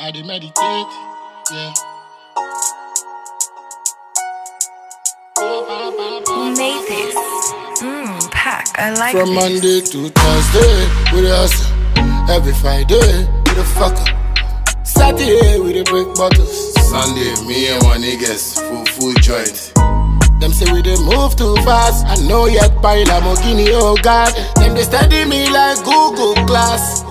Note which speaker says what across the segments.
Speaker 1: I dey meditate, yeah.
Speaker 2: Who made this? Mmm, pack. I like
Speaker 1: From
Speaker 2: this.
Speaker 1: Monday to Thursday, we dey hustle. Every Friday, we dey fuck up. Saturday, we dey break bottles.
Speaker 3: Sunday, me and my niggas, full full joint.
Speaker 1: Them say we dey move too fast. I know yet by Lamborghini, oh God. Them they study me like Google class.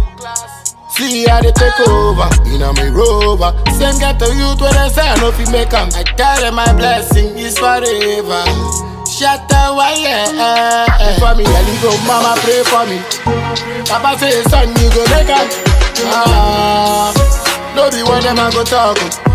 Speaker 1: See how they take over, in a me rover. Same get to youth when I say I know if you make 'em. I tell them my blessing is forever. Shut the wire. For me, I go, mama pray for me. Papa say, son, you go make 'em. Ah, no be one them I go talk.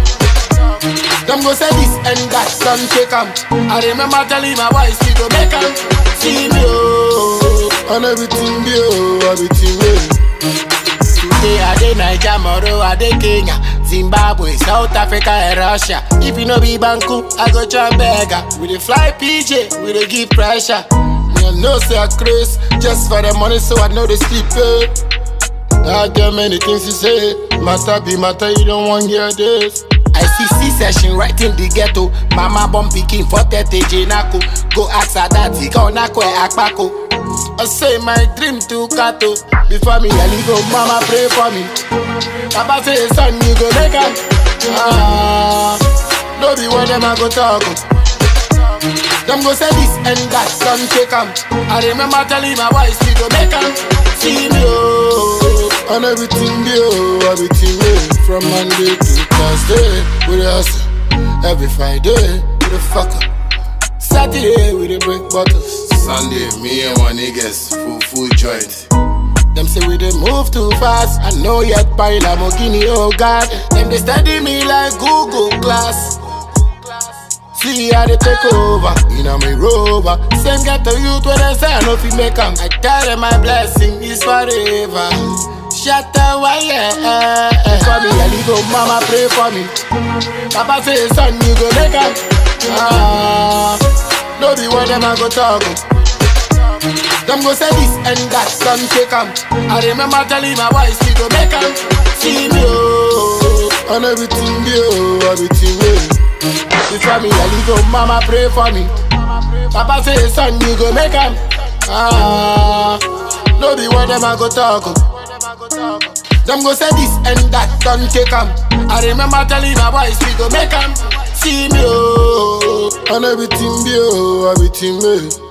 Speaker 1: Them go say this and that, son take 'em. I remember telling my wife, she go make 'em. See me, oh, and everything, be, oh, everything, well. Today I dey Naija, tomorrow I dey Kenya, Zimbabwe, South Africa and Russia. If you no be Banku, I go try beggar. We dey fly PJ, we dey give pressure. Me I know say I craze just for the money, so I know they sleep. Eh. I get many things to say, matter be matter, you don't want hear this. I see C-session right in the ghetto. Mama born pikin for 30 Jenako. Go ask her daddy, go nako e akpako. I say my dream to kato. Before me, I go, mama pray for me. Papa say, son, you go make am. Ah, no be one them I go talk. Them go say this and that, son take 'em. I remember telling my wife, she go make 'em. See me, oh, and everything, be, oh, everything, yeah. From Monday to Thursday, we dey hustle. Every Friday, we dey fuck up. Saturday, we dey break bottles.
Speaker 3: Sunday, me and my niggas, full full joint.
Speaker 1: Them say we dey move too fast. I know yet by Lamborghini, oh God. Them they study me like Google class. See how they take over, in a me rover. Same get to youth when I say I know if you make 'em. I tell them my blessing is forever. Shut the wire. For me, I go, mama pray for me. Papa say, son, you go make 'em. Ah, no be one them I go talk. Them go say this and that, son take 'em. I remember telling my wife, she go make 'em. See me, oh, and everything, be, oh, everything, well. Before me, I go, mama pray for me. Papa say, son, you go make 'em. Ah, no be one them I go talk. Them go say this and that, son take 'em. I remember telling my wife, she go make 'em. See me, oh, and everything, be, oh, everything, well.